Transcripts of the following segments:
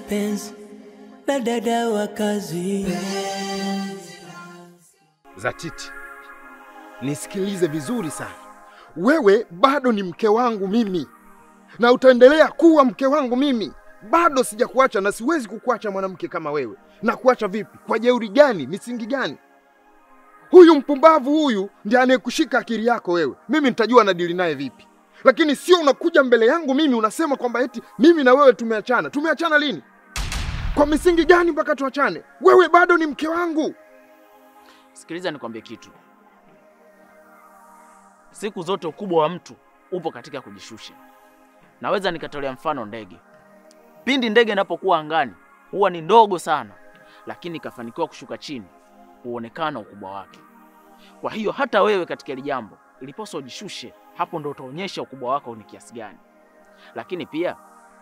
mapenzi na dada wa kazi. Zatiti, nisikilize vizuri sana. Wewe bado ni mke wangu mimi, na utaendelea kuwa mke wangu mimi. Bado sijakuacha na siwezi kukuacha mwanamke kama wewe. Na kuacha vipi? Kwa jeuri gani? Misingi gani? Huyu mpumbavu huyu ndiye anayekushika akili yako wewe. Mimi nitajua nadili naye vipi, lakini sio unakuja mbele yangu mimi unasema kwamba eti mimi na wewe tumeachana. Tumeachana lini? Kwa misingi gani mpaka tuachane? Wewe bado ni mke wangu. Sikiliza nikwambie kitu. Siku zote ukubwa wa mtu upo katika kujishusha. Naweza nikatolea mfano ndege. Pindi ndege inapokuwa angani huwa ni ndogo sana, lakini ikafanikiwa kushuka chini huonekana ukubwa wake. Kwa hiyo hata wewe katika hili jambo ilipaswa ujishushe, hapo ndo utaonyesha ukubwa wako ni kiasi gani. Lakini pia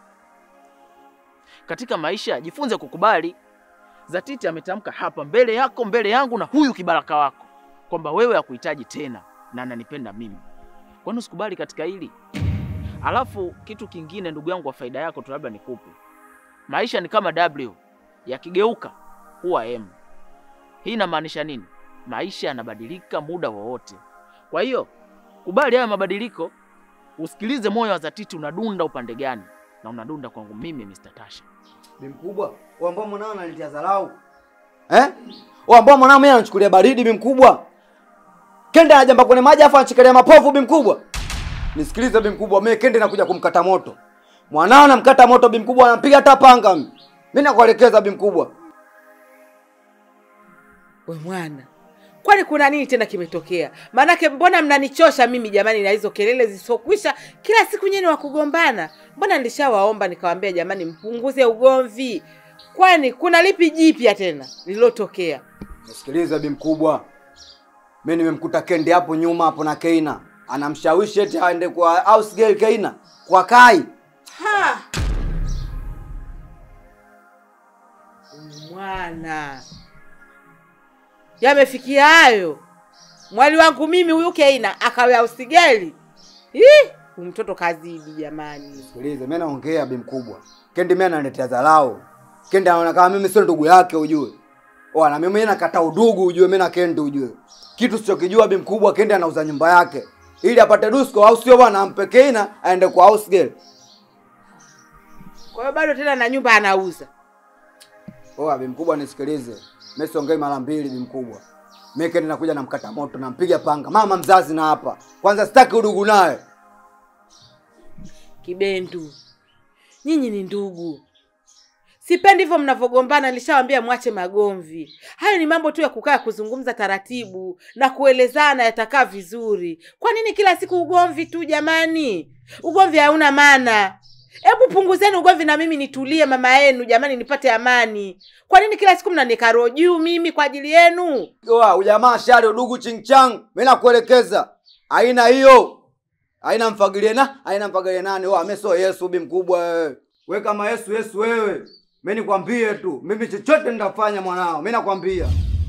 katika maisha jifunze kukubali. Zatiti ametamka hapa mbele yako, mbele yangu na huyu kibaraka wako kwamba wewe hakuhitaji tena na ananipenda mimi. Kwani usikubali katika hili? Alafu kitu kingine, ndugu yangu, wa faida yako tu labda nikupe, maisha ni kama W, yakigeuka huwa M. Hii inamaanisha nini? Maisha yanabadilika muda wowote. Kwa hiyo kubali haya mabadiliko, usikilize moyo wa Zatiti unadunda upande gani, na unadunda kwangu mimi Mr. Tasha. Bi mkubwa, wewe ambao mwanao ananitia dharau. Eh? Wewe ambao mwanao mimi anachukulia baridi bi mkubwa. Kende anajamba kwenye maji afu anachikilia mapovu bi mkubwa. Nisikilize bi mkubwa, mimi kende nakuja kumkata moto. Mwanao namkata moto bi mkubwa, anampiga hata panga mimi. Mimi nakuelekeza bi mkubwa. We mwana, kwani kuna nini tena kimetokea? Maanake mbona mnanichosha mimi jamani, na hizo kelele zisizokwisha kila siku nyeni wa kugombana. Mbona nilishawaomba nikawaambia, jamani, mpunguze ugomvi. Kwani kuna lipi jipya tena lililotokea? Nisikilize bi mkubwa. Mimi nimemkuta Kende hapo nyuma hapo na Keina. Anamshawishi eti aende kwa house girl Keina kwa Kai. Ha! Mwana, yamefikia hayo. Mwali wangu mimi huyu Keina akawa usigeli. Ih, huyu mtoto kazidi jamani. Sikilize, mimi naongea bi mkubwa. Kendi mimi ananiletea dharau. Kendi anaona kama mimi sio ndugu yake ujue. Oh, na mimi nakata udugu ujue mimi na Kendi ujue. Kitu sichokijua bi mkubwa, Kendi anauza nyumba yake ili apate dusko au sio bwana, ampe Keina aende kwa house girl. Kwa hiyo bado tena na nyumba anauza. Oh, bi mkubwa nisikilize. Mimi siongei mara mbili bi mkubwa. Mimi Kendi nakuja namkata moto, nampiga panga. Mama mzazi na hapa. Kwanza sitaki udugu naye. Kibendu, nyinyi ni ndugu. Sipendi hivyo mnavyogombana. Nilishawambia mwache magomvi. Hayo ni mambo tu ya kukaa kuzungumza taratibu na kuelezana, yatakaa vizuri. Kwa nini kila siku ugomvi tu jamani? Ugomvi hauna maana. Hebu punguzeni ugomvi na mimi nitulie, mama yenu jamani, nipate amani. Kwa nini kila siku mnanika roho juu mimi kwa ajili yenu? Oa, ujamaa shari udugu chingchang. Mimi nakuelekeza. Aina hiyo. Aina mfagilie na, aina mfagilie nani? Oa, mimi sio Yesu bi mkubwa wewe. Wewe kama Yesu Yesu wewe. Mimi nikwambie tu, mimi chochote nitafanya mwanao. Mimi nakwambia.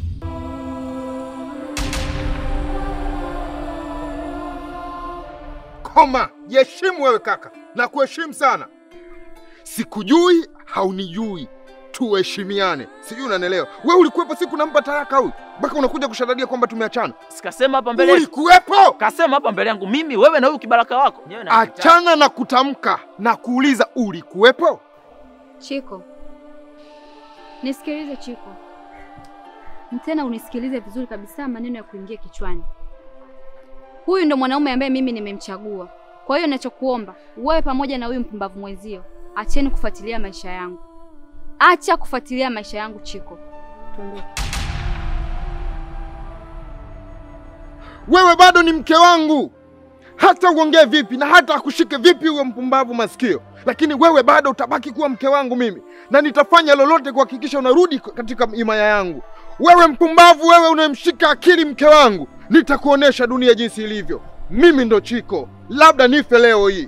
Koma, jiheshimu wewe kaka, na kuheshimu sana. Sikujui, haunijui, tuheshimiane. Sijui unanielewa? Wewe ulikuwepo siku nampa talaka huyu, mpaka unakuja kushadadia kwamba tumeachana. Sikasema hapa mbele Ulikuwepo? kasema hapa mbele yangu mimi, wewe na huyu kibaraka wako. Nyewe na Achana na kutamka na kuuliza, ulikuwepo? Chiko, nisikilize Chiko, tena unisikilize vizuri kabisa, maneno ya kuingia kichwani. Huyu ndo mwanaume ambaye mimi nimemchagua. Kwa hiyo ninachokuomba wewe pamoja na huyu mpumbavu mwenzio, acheni kufuatilia maisha yangu, acha kufuatilia maisha yangu Chiko, tuondoke. Wewe bado ni mke wangu, hata uongee vipi na hata akushike vipi huyo mpumbavu masikio, lakini wewe bado utabaki kuwa mke wangu mimi, na nitafanya lolote kuhakikisha unarudi katika himaya yangu. Wewe mpumbavu, wewe unayemshika akili mke wangu, nitakuonesha dunia jinsi ilivyo. Mimi ndo Chiko, labda nife leo hii.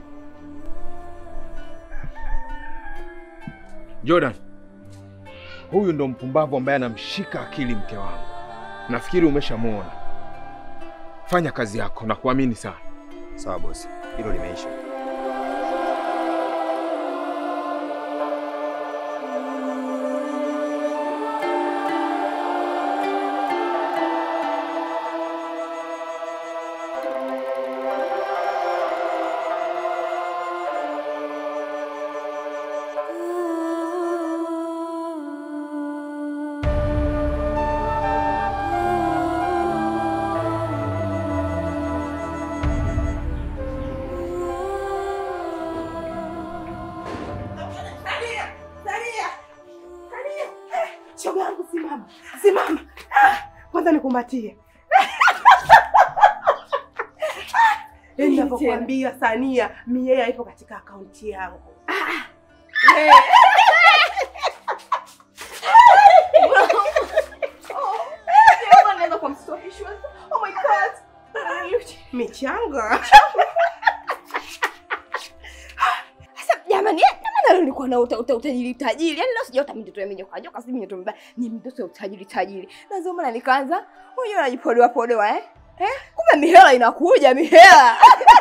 Jordan, huyu ndo mpumbavu ambaye anamshika akili mke wangu. Nafikiri umeshamwona. Fanya kazi yako na kuamini sana. Sawa bosi, hilo limeisha. kwanza nikumbatie. Yaani ninavyokuambia Sania, mie haipo katika akaunti yangu. Michanga. Sasa jamani, eh, jamani leo nilikuwa na uta, uta, utajiri tajiri. Yaani leo sijaota mtoto ya mijoka joka, si mtoto mbaya, ni mtoto ya utajiri tajiri. Na ndio maana nikaanza, huyo anajipodoa podoa eh? Eh? Kumbe mihela inakuja mihela.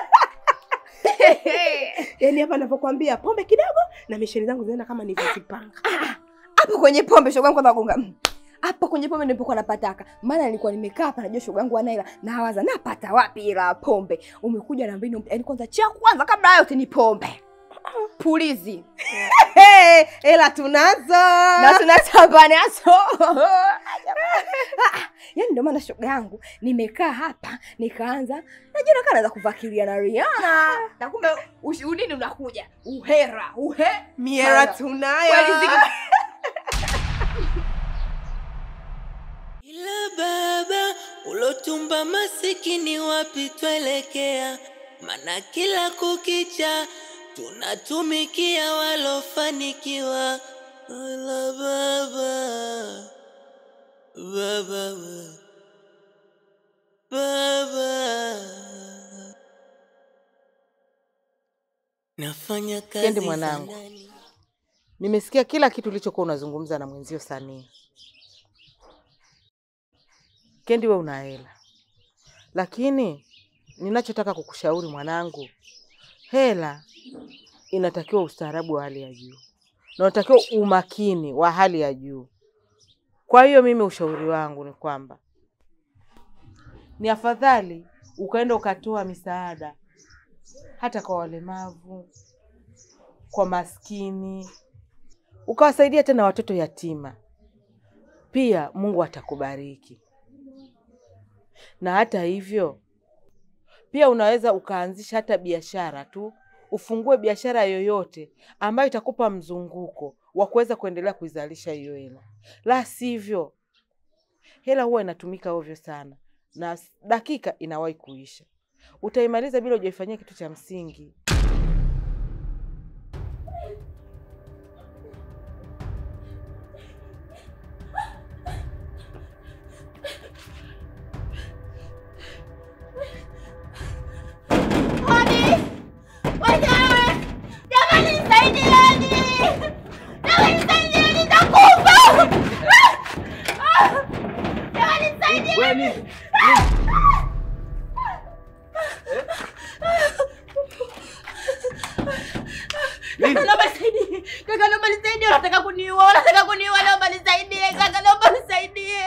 Yaani hapa ninapokuambia pombe kidogo na misheni zangu zinaenda kama nilivyozipanga. Hapo kwenye pombe shoga yangu anagonga. mm. Hapo kwenye pombe nilipokuwa napataka. Maana nilikuwa nimekaa hapa najua shoga yangu ana hela. Nawaza napata wapi hela ya pombe? Umekuja na mbinu yaani kwanza cha kwanza kabla ya yote ni pombe. Pulizi. Hey, hela tunazo. na tunatamba nazo. Yaani ndio maana shoga yangu nimekaa hapa nikaanza najua nakaa naanza kuvakilia na Rihanna. Na kumbe ushuhudini unakuja. Uhera, uhe. Miera Sana. tunayo. Kweli ziko Ila baba ulotumba masikini wapi twelekea? Mana kila kukicha tunatumikia walofanikiwa. Ila baba baba baba nafanya kazi Kendi mwanangu. za ndani. Nimesikia kila kitu ulichokuwa unazungumza na mwenzio Sania. Kendi, we una hela, lakini ninachotaka kukushauri mwanangu, hela inatakiwa ustaarabu wa hali ya juu na unatakiwa umakini wa hali ya juu. Kwa hiyo mimi ushauri wangu ni kwamba ni afadhali ukaenda ukatoa misaada hata kwa walemavu, kwa maskini, ukawasaidia tena watoto yatima. Pia Mungu atakubariki. Na hata hivyo, pia unaweza ukaanzisha hata biashara tu, ufungue biashara yoyote ambayo itakupa mzunguko wa kuweza kuendelea kuizalisha hiyo hela. La sivyo, hela huwa inatumika ovyo sana na dakika inawahi kuisha. Utaimaliza bila hujaifanyia kitu cha msingi. Wenyewe! Jamani nisaidieni! Jamani nisaidieni nitakufa! Jamani nisaidieni! Kaka naomba nisaidie. Kaka naomba nisaidie. Unataka kuniua. Unataka kuniua. Naomba nisaidie. Kaka naomba nisaidie.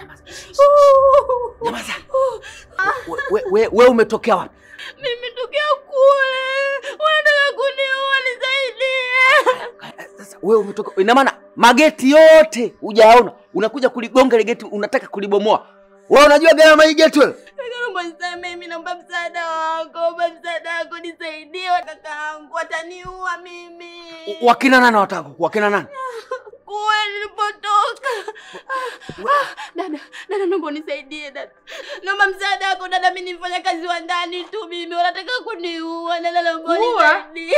We, we, we umetokea wapi? Mimi tokea kule. Unataka kuniua nisaidie. Sasa wewe umetoka, ina maana mageti yote hujayaona, unakuja kuligonga ile geti, unataka kulibomoa. Wewe unajua gharama hii geti wewe? Kaka naomba nisamehe. Mimi naomba msaada wako. Naomba msaada wako nisaidie. Kakaangu ataniua mimi. Wakina nani wataka kuku? Wakina nani? Kule nilipotoka. Ah, Dada, dada naomba unisaidie dada. Naomba msaada wako dada, mimi ni mfanyakazi wa ndani tu mimi. Wanataka kuniua. Dada naomba Kuua? unisaidie.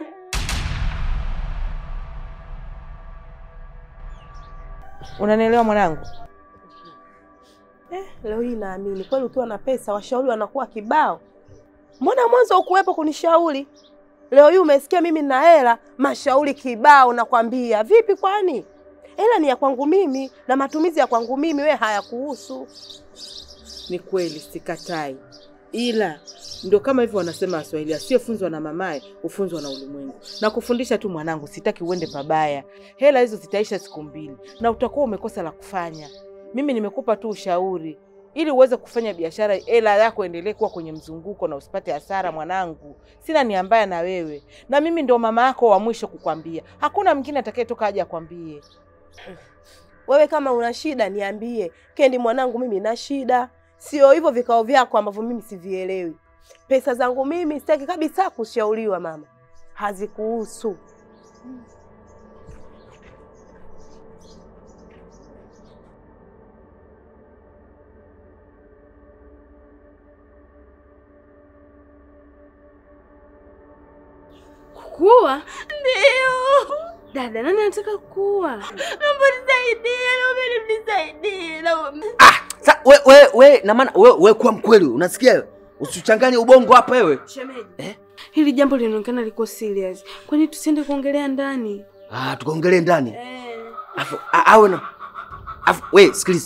Unanielewa mwanangu? Eh, leo hii naamini kweli ukiwa na pesa washauri wanakuwa kibao. Mbona mwanzo ukuwepo kunishauri? Leo hii umesikia mimi nina hela, mashauri kibao nakwambia. Vipi kwani? Hela ni ya kwangu mimi na matumizi ya kwangu mimi, we hayakuhusu. Ni kweli, sikatai, ila ndio kama hivyo wanasema Waswahili, asiyefunzwa na mamaye hufunzwa na ulimwengu. Na kufundisha tu mwanangu, sitaki uende pabaya. Hela hizo zitaisha siku mbili na utakuwa umekosa la kufanya. Mimi nimekupa tu ushauri ili uweze kufanya biashara, hela yako endelee kuwa kwenye mzunguko na usipate hasara. Mwanangu, sina nia mbaya na wewe, na mimi ndio mama yako wa mwisho kukwambia. Hakuna mwingine atakayetoka aje akwambie. Wewe kama una shida niambie. Kendi mwanangu, mimi na shida. Sio hivyo vikao vyako ambavyo mimi sivielewi. Pesa zangu mimi sitaki kabisa kushauriwa mama, hazikuhusu. Kuwa? Ndio. Dada, nani anataka kuwa? Naomba nisaidie, naomba nisaidie. Naomba. Sa, we, we, we, na maana we, we kuwa mkweli, unasikia wewe? Usichanganye ubongo hapa wewe. Shemeji. Eh? Hili jambo linaonekana liko serious. Kwani tusiende kuongelea ndani? Ah, tukaongelee ndani. Eh. Afu a- awe na afu we sikiliza.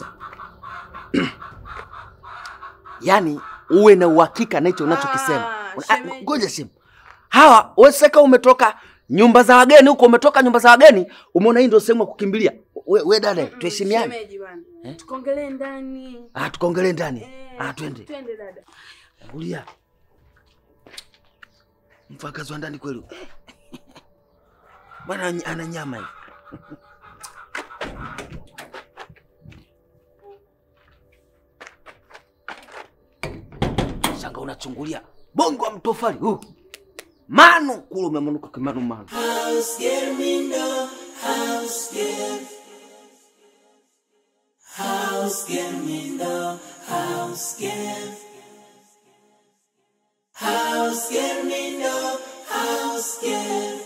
Yaani uwe na uhakika na hicho unachokisema. Ah, Una- ah, shemeji. Ngoja simu. Hawa wewe sasa umetoka nyumba za wageni huko, umetoka nyumba za wageni, umeona hii ndio sehemu ya kukimbilia. We, we dada, tuheshimiane. Shemeji bwana. Eh? Tukaongelee ndani. Ah, tukaongelee ndani. Eh, Ah, twende. Twende dada. Angulia. Mfakazi wa ndani kweli. Bwana any- ana nyama hivi. Shanga unachungulia bongo wa mtofali huu. Manu kule umemanuka kimanu manu. House get me no house get House get me no house get House get me no house get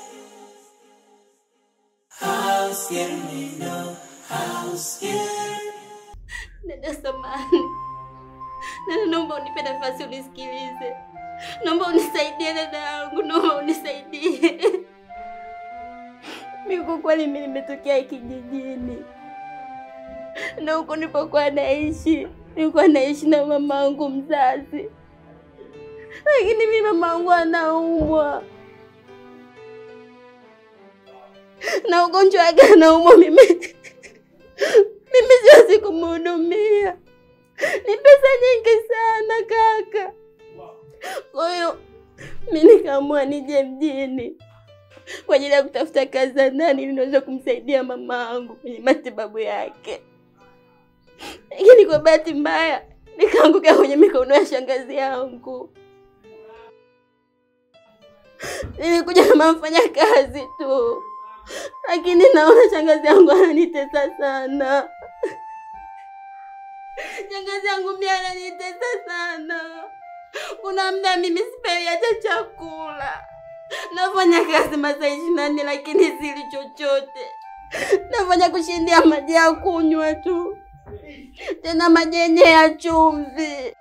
House get me no house get Dada samani. Dada naomba unipe nafasi unisikilize. Naomba unisaidie dada yangu, naomba unisaidie. Mimi kwa kweli mimi nimetokea kijijini. Na huko nilipokuwa naishi, nilikuwa naishi na mamangu mzazi. Lakini mimi mamangu anaumwa. Na ugonjwa wake anaumwa mimi. Mimi siwezi kumhudumia. Ni pesa nyingi sana kaka. Kwa hiyo mi nikaamua nije mjini kwa ajili ya kutafuta kazi za ndani ili niweze kumsaidia mama yangu kwenye matibabu yake, lakini kwa bahati mbaya nikaanguka kwenye mikono ya shangazi yangu. Nilikuja kama mfanya kazi tu, lakini naona shangazi yangu ananitesa sana. Shangazi yangu pia ananitesa sana. Kuna muda mimi sipewi hata chakula. Nafanya kazi masaa ishirini na nne lakini sili chochote. Nafanya kushindia maji ya kunywa tu, tena maji yenye ya chumvi.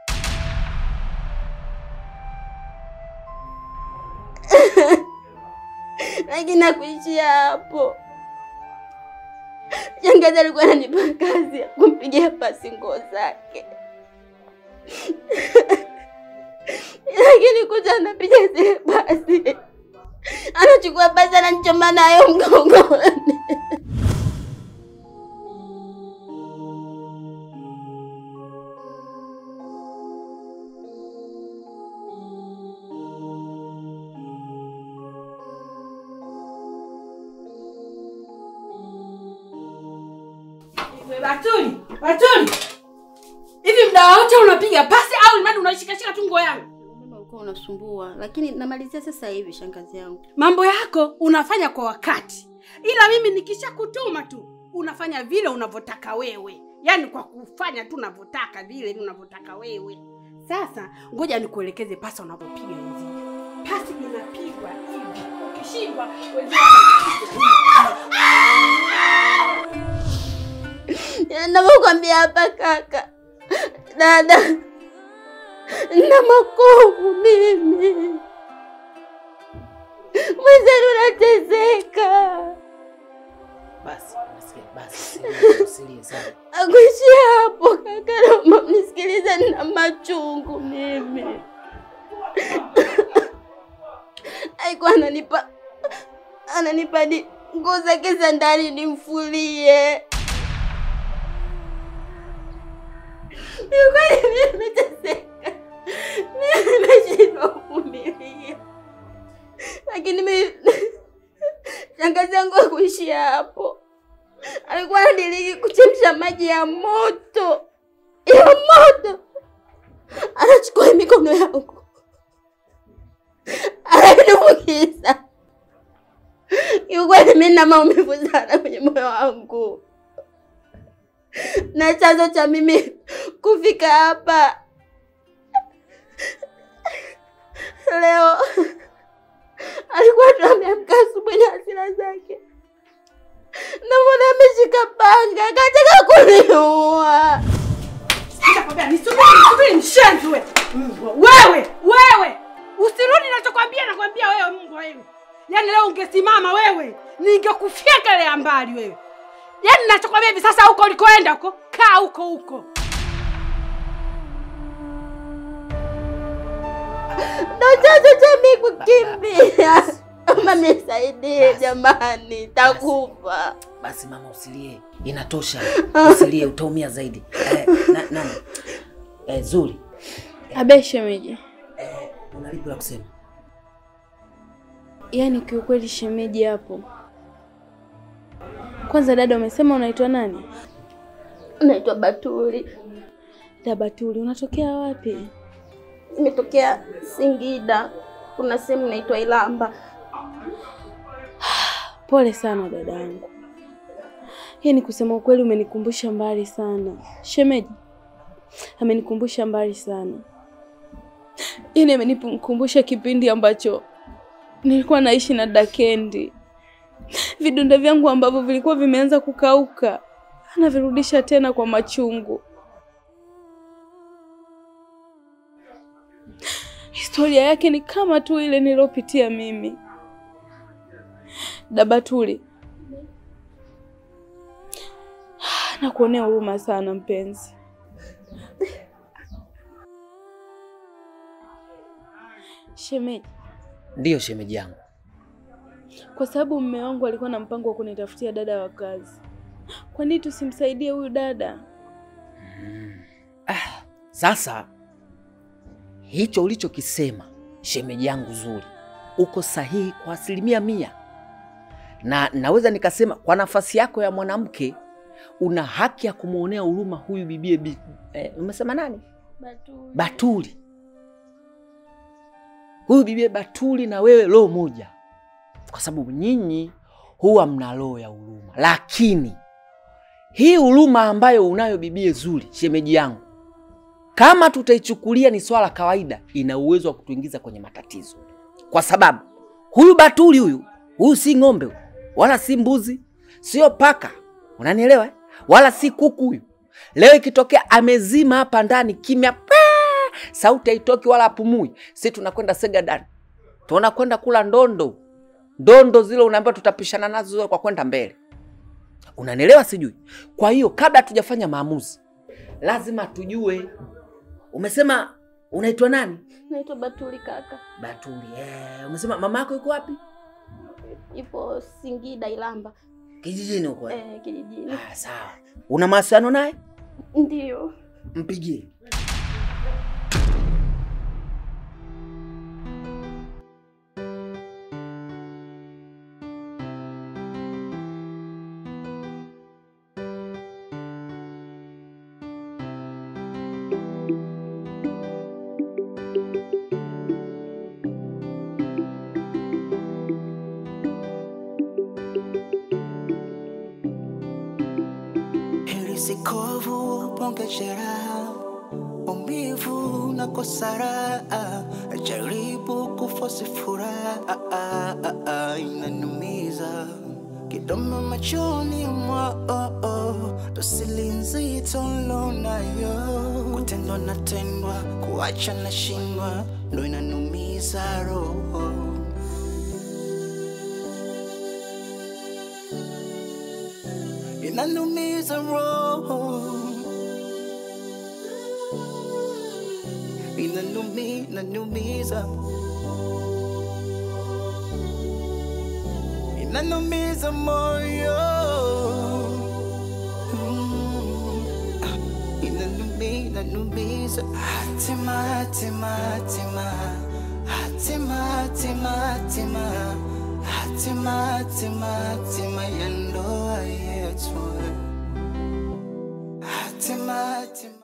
lakini hakuishia hapo. Shangazi alikuwa ananipa kazi ya kumpigia pasi nguo zake lakini kuja anapiga zile pasi, anachukua pasi ananichoma nayo mgongoni. Batuli, Batuli. Hivi mda wote unapiga pasi au mradi unaishikashika tu nguo yangu? Umeme ulikuwa unasumbua, lakini namalizia sasa hivi, shangazi yangu. Mambo yako unafanya kwa wakati, ila mimi nikishakutuma tu unafanya vile unavyotaka wewe, yaani kwa kufanya tu unavyotaka vile unavyotaka wewe. Sasa ngoja nikuelekeze pasi unavyopiga njia. Pasi inapigwa hivi, ukishindwa wenzio Navyokwambia hapa kaka, dada, na makovu mimi, mwenzenu nateseka. Basi, nasikia basi. usilie, Usilie sana. Akuishia hapo kaka, naomba mnisikilize, nina machungu mimi. Alikuwa ananipa ananipa hadi nguo zake za ndani nimfulie. Ni kweli mimi nimeteseka, mimi nimeshindwa kuvumilia, lakini mimi shangazi yangu hakuishia hapo alikuwa anadiriki kuchemsha maji ya moto ya moto, anachukua mikono yangu ananifukiza. Kiukweli mimi na maumivu sana kwenye moyo wangu, na chanzo cha mimi kufika hapa leo alikuwa tunaambia mganga kataka kuniua. Nitakwambia nisubiri, nisubiri mshenzi wewe. Mbwa wewe, wewe. Usirudi ninachokwambia, nakwambia wewe mbwa wewe. Yaani leo ungesimama wewe, ningekufyeka ile mbali wewe. Yaani ninachokwambia hivi sasa huko ulikoenda huko, kaa huko huko. Ndo chanzo cha mimi kukimbia. Mama nisaidie jamani, takufa. Basi mama, usilie, inatosha. Usilie, utaumia zaidi. Eh, na, nani? Eh, Zuri, Abe shemeji, eh, una lipi la kusema? yaani kiukweli shemeji hapo. Kwanza dada, umesema unaitwa nani? Naitwa Batuli, Dabatuli, unatokea wapi? nimetokea Singida. Kuna sehemu naitwa Ilamba. Pole sana dada yangu, yaani kusema ukweli umenikumbusha mbali sana. Shemeji amenikumbusha mbali sana, yaani amenikumbusha kipindi ambacho nilikuwa naishi na Dakendi. Vidonda vyangu ambavyo vilikuwa vimeanza kukauka anavirudisha tena kwa machungu. Historia yake ni kama tu ile nilopitia mimi. Dabatuli, nakuonea huruma sana mpenzi. Shemeji, Ndiyo shemeji yangu. kwa sababu mume wangu alikuwa na mpango wa kunitafutia dada wa kazi, kwa nini tusimsaidie huyu dada? Sasa hicho ulichokisema shemeji yangu Zuri, uko sahihi kwa asilimia mia, na naweza nikasema kwa nafasi yako ya mwanamke una haki ya kumwonea huruma huyu bibie bi, eh, umesema nani? Batuli. Batuli. Huyu bibie Batuli na wewe roho moja, kwa sababu nyinyi huwa mna roho ya huruma, lakini hii huruma ambayo unayo bibie Zuri, shemeji yangu, kama tutaichukulia ni swala kawaida, ina uwezo wa kutuingiza kwenye matatizo, kwa sababu huyu Batuli huyu huyu si ng'ombe huyu, wala si mbuzi, sio paka, unanielewa eh? wala si kuku huyu. Leo ikitokea amezima hapa ndani kimya, paa, sauti haitoki wala apumui, si tunakwenda Segadani, tunakwenda kula ndondo, ndondo zile unaambiwa tutapishana nazo kwa kwenda mbele, unanielewa sijui. Kwa hiyo kabla hatujafanya maamuzi, lazima tujue. Umesema unaitwa nani? Naitwa Batuli kaka, Batuli. Eh, umesema mama yako yuko wapi? ipo Singida Ilamba, Kijijini huko. eh? eh, kijijini. Ah, sawa. Una mawasiliano naye? Ndio. Mpigie. Heri sikovu ponge jeraha, maumivu na kosara, jaribu kufosi furaha, inanumiza kidoma machoni mwao, dosili nzito lonayo, kutendwa natendwa, kuacha na shindwa, ndo inanumiza roho. inanumiza roho, inanumi, inanumiza, inanumiza moyo, Mm. inanumi, inanumiza, hatima, hatima, hatima, hatima, hatima, hatima, hatima, hatima, hatima ya ndoa yetu, hatima, hatima